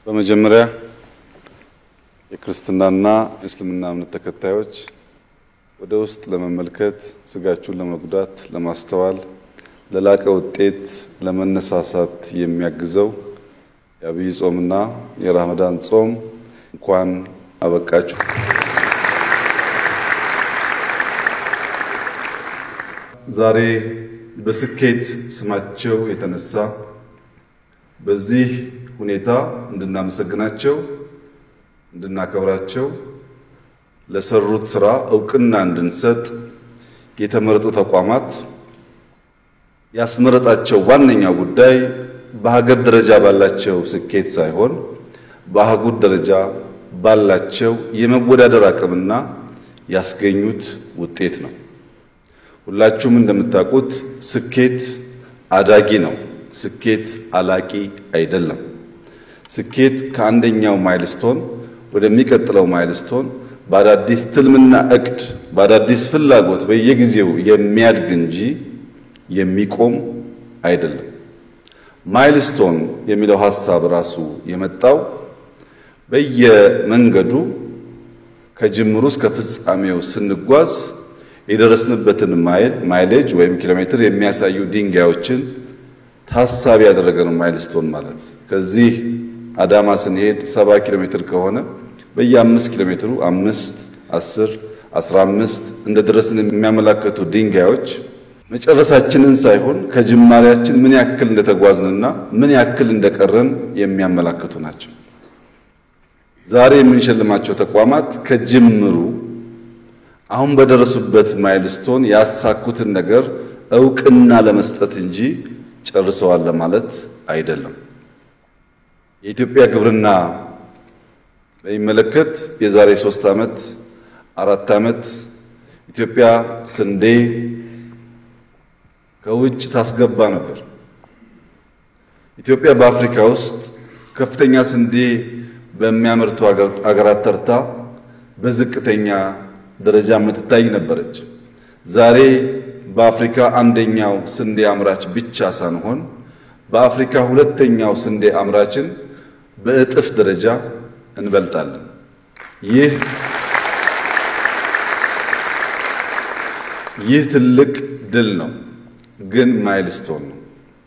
በመጀመሪያ የክርስትናና የእስልምና እምነት ተከታዮች ወደ ውስጥ ለመመልከት ስጋችሁን ለመጉዳት ለማስተዋል ለላቀ ውጤት ለመነሳሳት የሚያግዘው የአብይ ጾምና የራመዳን ጾም እንኳን አበቃችሁ። ዛሬ በስኬት ስማቸው የተነሳ በዚህ ሁኔታ እንድናመሰግናቸው እንድናከብራቸው ለሰሩት ስራ እውቅና እንድንሰጥ የተመረጡ ተቋማት ያስመረጣቸው ዋነኛው ጉዳይ በሀገር ደረጃ ባላቸው ስኬት ሳይሆን በአህጉር ደረጃ ባላቸው የመወዳደር አቅምና ያስገኙት ውጤት ነው። ሁላችሁም እንደምታውቁት ስኬት አዳጊ ነው። ስኬት አላቂ አይደለም። ስኬት ከአንደኛው ማይልስቶን ወደሚቀጥለው ማይልስቶን በአዳዲስ ትልምና እቅድ በአዳዲስ ፍላጎት በየጊዜው የሚያድግ እንጂ የሚቆም አይደለም። ማይልስቶን የሚለው ሐሳብ ራሱ የመጣው በየመንገዱ ከጅምሩ እስከ ፍጻሜው ስንጓዝ የደረስንበትን ማይል ማይሌጅ ወይም ኪሎ ሜትር የሚያሳዩ ድንጋዮችን ታሳቢ ያደረገ ነው ማይልስቶን ማለት። ከዚህ አዳማ ስንሄድ ሰባ ኪሎ ሜትር ከሆነ በየአምስት ኪሎ ሜትሩ አምስት አስር አስራ አምስት እንደ ደረስን የሚያመላክቱ ድንጋዮች መጨረሳችንን ሳይሆን ከጅማሬያችን ምን ያክል እንደተጓዝንና ምን ያክል እንደቀረን የሚያመላክቱ ናቸው። ዛሬ የምንሸልማቸው ተቋማት ከጅምሩ አሁን በደረሱበት ማይልስቶን ያሳኩትን ነገር እውቅና ለመስጠት እንጂ ጨርሰዋል ለማለት አይደለም። የኢትዮጵያ ግብርና በሚመለከት የዛሬ ሶስት ዓመት አራት ዓመት ኢትዮጵያ ስንዴ ከውጭ ታስገባ ነበር። ኢትዮጵያ በአፍሪካ ውስጥ ከፍተኛ ስንዴ በሚያመርቱ አገራት ተርታ በዝቅተኛ ደረጃ የምትታይ ነበረች። ዛሬ በአፍሪካ አንደኛው ስንዴ አምራች ብቻ ሳንሆን በአፍሪካ ሁለተኛው ስንዴ አምራችን በእጥፍ ደረጃ እንበልጣለን። ይህ ይህ ትልቅ ድል ነው፣ ግን ማይልስቶን ነው።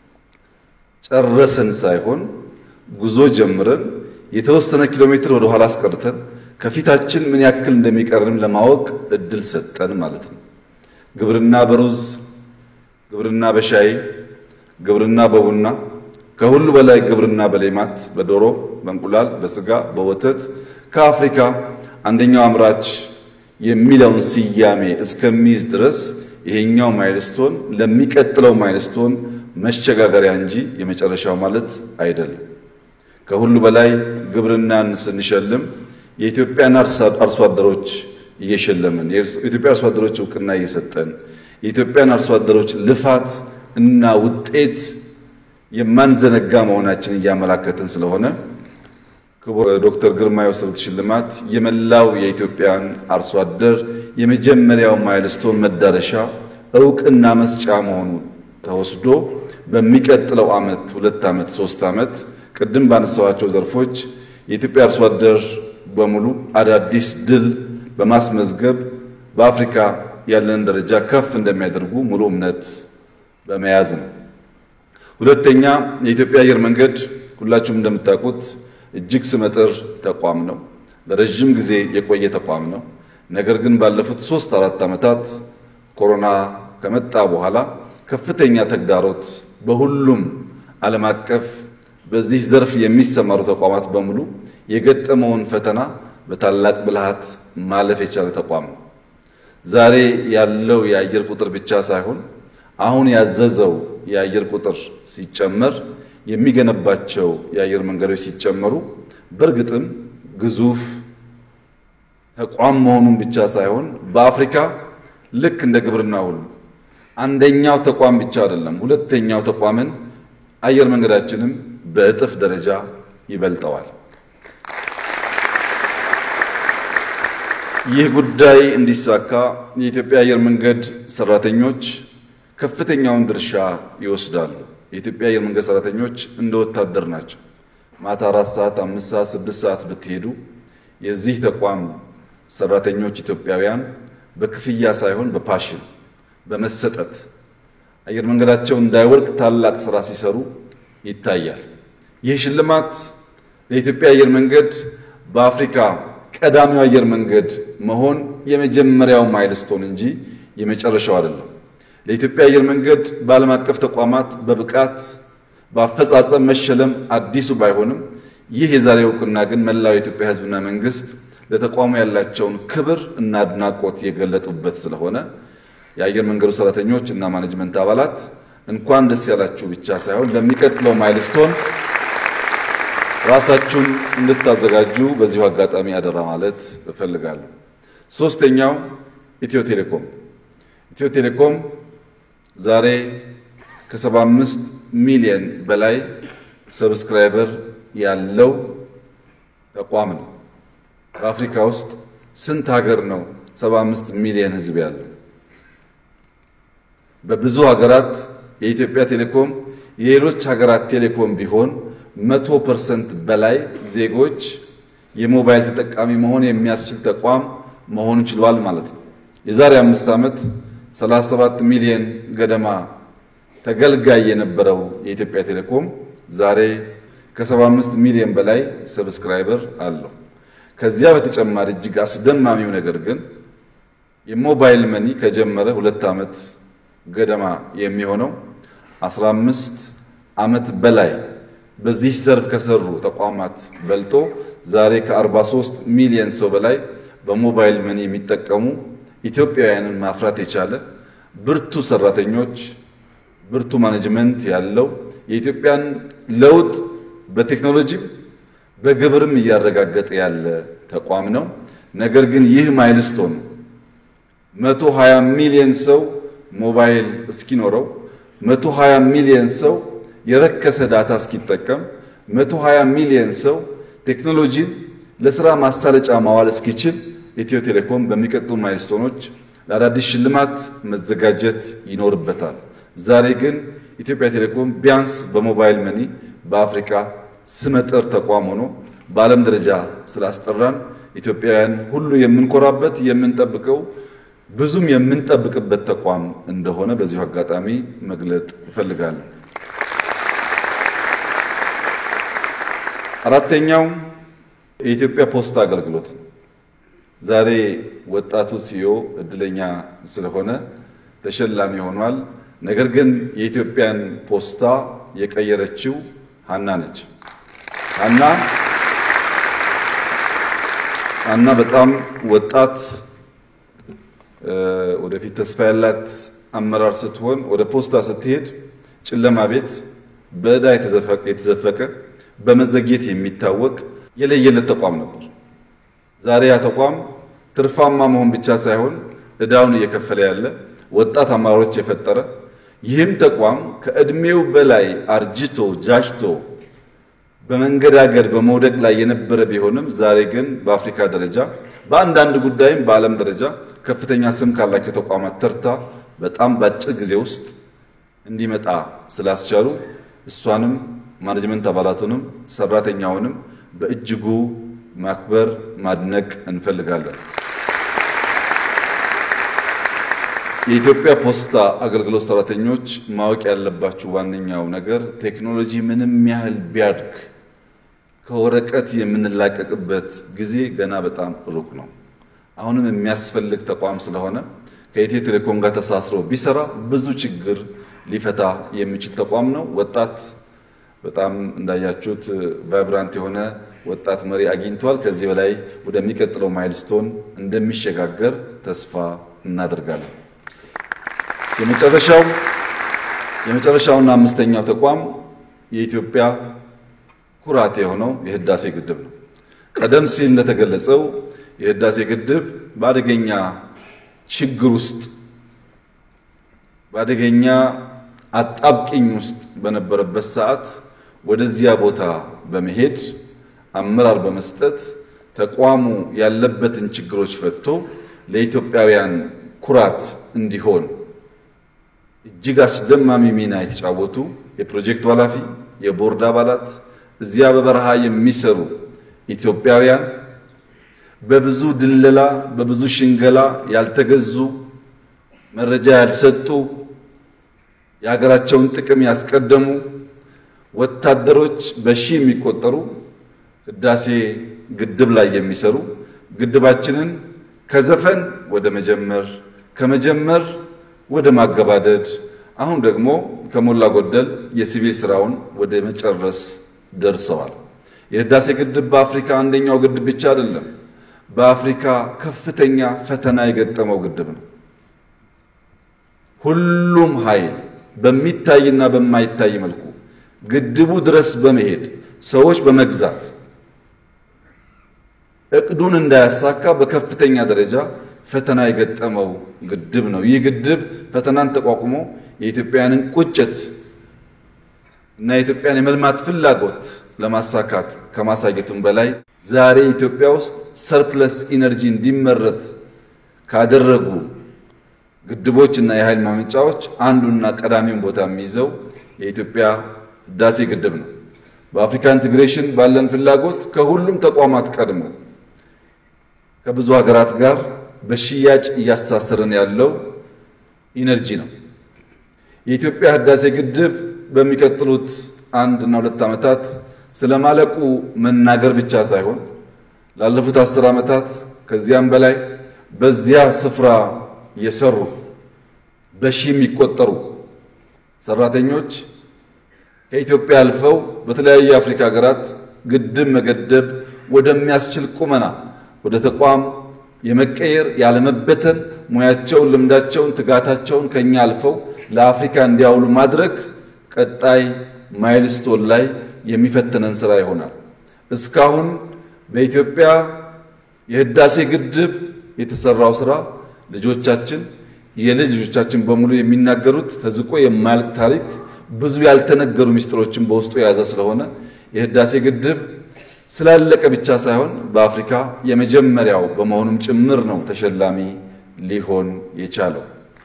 ጨረስን ሳይሆን ጉዞ ጀምረን የተወሰነ ኪሎ ሜትር ወደ ኋላ አስቀርተን ከፊታችን ምን ያክል እንደሚቀርንም ለማወቅ እድል ሰጠን ማለት ነው። ግብርና በሩዝ፣ ግብርና በሻይ፣ ግብርና በቡና፣ ከሁሉ በላይ ግብርና በሌማት፣ በዶሮ፣ በእንቁላል፣ በስጋ፣ በወተት ከአፍሪካ አንደኛው አምራች የሚለውን ስያሜ እስከሚይዝ ድረስ ይሄኛው ማይልስቶን ለሚቀጥለው ማይልስቶን መሸጋገሪያ እንጂ የመጨረሻው ማለት አይደለም። ከሁሉ በላይ ግብርናን ስንሸልም የኢትዮጵያን አርሶ አደሮች እየሸለምን የኢትዮጵያ አርሶ አደሮች እውቅና እየሰጠን የኢትዮጵያን አርሶ አደሮች ልፋት እና ውጤት የማንዘነጋ መሆናችን እያመላከትን ስለሆነ ክቡር ዶክተር ግርማ የወሰዱት ሽልማት የመላው የኢትዮጵያን አርሶ አደር የመጀመሪያው ማይልስቶን መዳረሻ እውቅና መስጫ መሆኑ ተወስዶ በሚቀጥለው ዓመት ሁለት ዓመት ሶስት ዓመት ቅድም ባነሳዋቸው ዘርፎች የኢትዮጵያ አርሶ አደር በሙሉ አዳዲስ ድል በማስመዝገብ በአፍሪካ ያለንን ደረጃ ከፍ እንደሚያደርጉ ሙሉ እምነት በመያዝ ነው። ሁለተኛ የኢትዮጵያ አየር መንገድ ሁላችሁም እንደምታውቁት እጅግ ስመጥር ተቋም ነው። ለረዥም ጊዜ የቆየ ተቋም ነው። ነገር ግን ባለፉት ሶስት አራት ዓመታት ኮሮና ከመጣ በኋላ ከፍተኛ ተግዳሮት በሁሉም ዓለም አቀፍ በዚህ ዘርፍ የሚሰማሩ ተቋማት በሙሉ የገጠመውን ፈተና በታላቅ ብልሃት ማለፍ የቻለ ተቋም ነው። ዛሬ ያለው የአየር ቁጥር ብቻ ሳይሆን አሁን ያዘዘው የአየር ቁጥር ሲጨመር የሚገነባቸው የአየር መንገዶች ሲጨመሩ በእርግጥም ግዙፍ ተቋም መሆኑን ብቻ ሳይሆን በአፍሪካ ልክ እንደ ግብርና ሁሉ አንደኛው ተቋም ብቻ አይደለም፣ ሁለተኛው ተቋምን አየር መንገዳችንም በእጥፍ ደረጃ ይበልጠዋል። ይህ ጉዳይ እንዲሳካ የኢትዮጵያ አየር መንገድ ሰራተኞች ከፍተኛውን ድርሻ ይወስዳሉ። የኢትዮጵያ አየር መንገድ ሰራተኞች እንደ ወታደር ናቸው። ማታ አራት ሰዓት አምስት ሰዓት ስድስት ሰዓት ብትሄዱ የዚህ ተቋም ሰራተኞች ኢትዮጵያውያን በክፍያ ሳይሆን በፓሽን በመሰጠት አየር መንገዳቸው እንዳይወድቅ ታላቅ ስራ ሲሰሩ ይታያል። ይህ ሽልማት ለኢትዮጵያ አየር መንገድ በአፍሪካ ቀዳሚው አየር መንገድ መሆን የመጀመሪያው ማይልስቶን እንጂ የመጨረሻው አይደለም። ለኢትዮጵያ አየር መንገድ በዓለም አቀፍ ተቋማት በብቃት በአፈጻጸም መሸለም አዲሱ ባይሆንም ይህ የዛሬ እውቅና ግን መላው የኢትዮጵያ ሕዝብና መንግስት ለተቋሙ ያላቸውን ክብር እና አድናቆት የገለጡበት ስለሆነ የአየር መንገዱ ሰራተኞች እና ማኔጅመንት አባላት እንኳን ደስ ያላችሁ ብቻ ሳይሆን ለሚቀጥለው ማይልስቶን ራሳችሁን እንድታዘጋጁ በዚሁ አጋጣሚ አደራ ማለት እፈልጋለሁ። ሶስተኛው ኢትዮ ቴሌኮም ኢትዮ ቴሌኮም ዛሬ ከ75 ሚሊዮን በላይ ሰብስክራይበር ያለው ተቋም ነው። በአፍሪካ ውስጥ ስንት ሀገር ነው 75 ሚሊዮን ህዝብ ያለው? በብዙ ሀገራት የኢትዮጵያ ቴሌኮም የሌሎች ሀገራት ቴሌኮም ቢሆን መቶ ፐርሰንት በላይ ዜጎች የሞባይል ተጠቃሚ መሆን የሚያስችል ተቋም መሆን ችሏል ማለት ነው። የዛሬ አምስት ዓመት 37 ሚሊዮን ገደማ ተገልጋይ የነበረው የኢትዮጵያ ቴሌኮም ዛሬ ከ75 ሚሊዮን በላይ ሰብስክራይበር አለው። ከዚያ በተጨማሪ እጅግ አስደማሚው ነገር ግን የሞባይል መኒ ከጀመረ ሁለት ዓመት ገደማ የሚሆነው 15 ዓመት በላይ በዚህ ዘርፍ ከሰሩ ተቋማት በልጦ ዛሬ ከ43 ሚሊዮን ሰው በላይ በሞባይል መኒ የሚጠቀሙ ኢትዮጵያውያንን ማፍራት የቻለ ብርቱ ሰራተኞች፣ ብርቱ ማኔጅመንት ያለው የኢትዮጵያን ለውጥ በቴክኖሎጂም በግብርም እያረጋገጠ ያለ ተቋም ነው። ነገር ግን ይህ ማይልስቶን 120 ሚሊዮን ሰው ሞባይል እስኪኖረው 120 ሚሊዮን ሰው የረከሰ ዳታ እስኪጠቀም 120 ሚሊዮን ሰው ቴክኖሎጂን ለስራ ማሳለጫ ማዋል እስኪችል ኢትዮ ቴሌኮም በሚቀጥሉ ማይልስቶኖች ለአዳዲስ ሽልማት መዘጋጀት ይኖርበታል። ዛሬ ግን ኢትዮጵያ ቴሌኮም ቢያንስ በሞባይል መኒ በአፍሪካ ስመጥር ተቋም ሆኖ በዓለም ደረጃ ስላስጠራን ኢትዮጵያውያን ሁሉ የምንኮራበት የምንጠብቀው ብዙም የምንጠብቅበት ተቋም እንደሆነ በዚሁ አጋጣሚ መግለጥ እፈልጋለሁ። አራተኛው የኢትዮጵያ ፖስታ አገልግሎት ነው። ዛሬ ወጣቱ ሲዮ እድለኛ ስለሆነ ተሸላሚ ሆኗል። ነገር ግን የኢትዮጵያን ፖስታ የቀየረችው ሀና ነች። ሀና ሀና በጣም ወጣት ወደፊት ተስፋ ያላት አመራር ስትሆን ወደ ፖስታ ስትሄድ ጨለማ ቤት በዕዳ የተዘፈቀ በመዘግየት የሚታወቅ የለየለት ተቋም ነበር። ዛሬ ያ ተቋም ትርፋማ መሆን ብቻ ሳይሆን ዕዳውን እየከፈለ ያለ ወጣት አመራሮች የፈጠረ ይህም ተቋም ከዕድሜው በላይ አርጅቶ ጃጅቶ በመንገዳገድ በመውደቅ ላይ የነበረ ቢሆንም ዛሬ ግን በአፍሪካ ደረጃ በአንዳንድ ጉዳይም በዓለም ደረጃ ከፍተኛ ስም ካላቸው ተቋማት ተርታ በጣም በአጭር ጊዜ ውስጥ እንዲመጣ ስላስቻሉ እሷንም ማኔጅመንት አባላቱንም ሰራተኛውንም በእጅጉ ማክበር ማድነቅ እንፈልጋለን። የኢትዮጵያ ፖስታ አገልግሎት ሰራተኞች ማወቅ ያለባችሁ ዋነኛው ነገር ቴክኖሎጂ ምንም ያህል ቢያድግ ከወረቀት የምንላቀቅበት ጊዜ ገና በጣም ሩቅ ነው። አሁንም የሚያስፈልግ ተቋም ስለሆነ ከኢትዮ ቴሌኮም ጋር ተሳስሮ ቢሰራ ብዙ ችግር ሊፈታ የሚችል ተቋም ነው። ወጣት በጣም እንዳያችሁት ቫይብራንት የሆነ ወጣት መሪ አግኝቷል። ከዚህ በላይ ወደሚቀጥለው ማይልስቶን እንደሚሸጋገር ተስፋ እናደርጋለን። የመጨረሻው የመጨረሻውና አምስተኛው ተቋም የኢትዮጵያ ኩራት የሆነው የህዳሴ ግድብ ነው። ቀደም ሲል እንደተገለጸው የህዳሴ ግድብ በአደገኛ ችግር ውስጥ በአደገኛ አጣብቂኝ ውስጥ በነበረበት ሰዓት ወደዚያ ቦታ በመሄድ አመራር በመስጠት ተቋሙ ያለበትን ችግሮች ፈትቶ ለኢትዮጵያውያን ኩራት እንዲሆን እጅግ አስደማሚ ሚና የተጫወቱ የፕሮጀክቱ ኃላፊ፣ የቦርድ አባላት እዚያ በበረሃ የሚሰሩ ኢትዮጵያውያን በብዙ ድለላ፣ በብዙ ሽንገላ ያልተገዙ መረጃ ያልሰጡ የሀገራቸውን ጥቅም ያስቀደሙ ወታደሮች በሺህ የሚቆጠሩ ህዳሴ ግድብ ላይ የሚሰሩ ግድባችንን ከዘፈን ወደ መጀመር ከመጀመር ወደ ማገባደድ አሁን ደግሞ ከሞላ ጎደል የሲቪል ስራውን ወደ መጨረስ ደርሰዋል። የህዳሴ ግድብ በአፍሪካ አንደኛው ግድብ ብቻ አይደለም፣ በአፍሪካ ከፍተኛ ፈተና የገጠመው ግድብ ነው። ሁሉም ኃይል በሚታይና በማይታይ መልኩ ግድቡ ድረስ በመሄድ ሰዎች በመግዛት እቅዱን እንዳያሳካ በከፍተኛ ደረጃ ፈተና የገጠመው ግድብ ነው። ይህ ግድብ ፈተናን ተቋቁሞ የኢትዮጵያውያንን ቁጭት እና የኢትዮጵያን የመልማት ፍላጎት ለማሳካት ከማሳየቱም በላይ ዛሬ ኢትዮጵያ ውስጥ ሰርፕለስ ኢነርጂ እንዲመረት ካደረጉ ግድቦች እና የኃይል ማመንጫዎች አንዱና ቀዳሚውን ቦታ የሚይዘው የኢትዮጵያ ህዳሴ ግድብ ነው። በአፍሪካ ኢንቴግሬሽን ባለን ፍላጎት ከሁሉም ተቋማት ቀድሞ ከብዙ ሀገራት ጋር በሽያጭ እያስተሳሰረን ያለው ኢነርጂ ነው። የኢትዮጵያ ህዳሴ ግድብ በሚቀጥሉት አንድ እና ሁለት ዓመታት ስለማለቁ መናገር ብቻ ሳይሆን ላለፉት አስር ዓመታት ከዚያም በላይ በዚያ ስፍራ የሰሩ በሺህ የሚቆጠሩ ሰራተኞች ከኢትዮጵያ አልፈው በተለያዩ የአፍሪካ ሀገራት ግድብ መገደብ ወደሚያስችል ቁመና ወደ ተቋም የመቀየር ያለመበተን ሙያቸውን፣ ልምዳቸውን፣ ትጋታቸውን ከኛ አልፈው ለአፍሪካ እንዲያውሉ ማድረግ ቀጣይ ማይልስቶን ላይ የሚፈትነን ስራ ይሆናል። እስካሁን በኢትዮጵያ የህዳሴ ግድብ የተሰራው ስራ ልጆቻችን የልጅ ልጆቻችን በሙሉ የሚናገሩት ተዝቆ የማያልቅ ታሪክ ብዙ ያልተነገሩ ምስጢሮችን በውስጡ የያዘ ስለሆነ የህዳሴ ግድብ ስላለቀ ብቻ ሳይሆን በአፍሪካ የመጀመሪያው በመሆኑም ጭምር ነው ተሸላሚ ሊሆን የቻለው።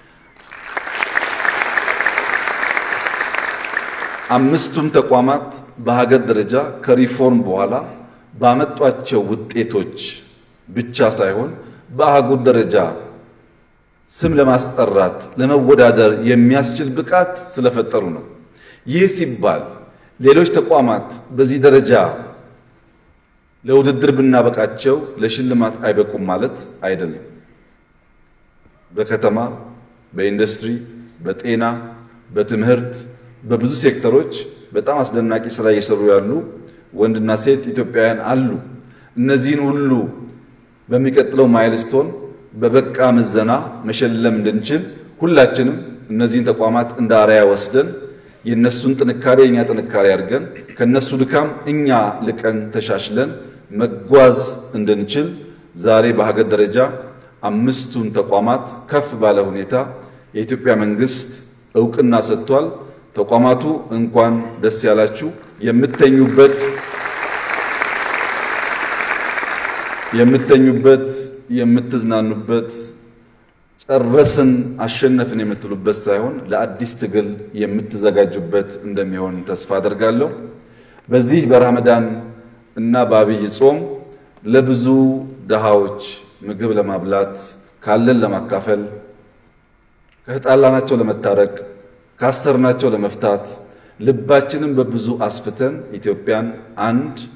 አምስቱም ተቋማት በሀገር ደረጃ ከሪፎርም በኋላ ባመጧቸው ውጤቶች ብቻ ሳይሆን በአህጉር ደረጃ ስም ለማስጠራት ለመወዳደር የሚያስችል ብቃት ስለፈጠሩ ነው። ይህ ሲባል ሌሎች ተቋማት በዚህ ደረጃ ለውድድር ብናበቃቸው ለሽልማት አይበቁም ማለት አይደለም። በከተማ፣ በኢንዱስትሪ፣ በጤና፣ በትምህርት፣ በብዙ ሴክተሮች በጣም አስደናቂ ስራ እየሰሩ ያሉ ወንድና ሴት ኢትዮጵያውያን አሉ። እነዚህን ሁሉ በሚቀጥለው ማይልስቶን በበቃ ምዘና መሸለም እንድንችል ሁላችንም እነዚህን ተቋማት እንደ አርአያ ወስደን የእነሱን ጥንካሬ የእኛ ጥንካሬ አድርገን ከእነሱ ድካም እኛ ልቀን ተሻሽለን መጓዝ እንድንችል ዛሬ በሀገር ደረጃ አምስቱን ተቋማት ከፍ ባለ ሁኔታ የኢትዮጵያ መንግስት እውቅና ሰጥቷል። ተቋማቱ እንኳን ደስ ያላችሁ። የምተኙበት የምተኙበት የምትዝናኑበት ጨረስን አሸነፍን የምትሉበት ሳይሆን ለአዲስ ትግል የምትዘጋጁበት እንደሚሆን ተስፋ አደርጋለሁ። በዚህ በረመዳን እና በአብይ ጾም ለብዙ ድሃዎች ምግብ ለማብላት ካለን ለማካፈል ከተጣላናቸው ለመታረቅ ካሰርናቸው ለመፍታት ልባችንን በብዙ አስፍተን ኢትዮጵያን አንድ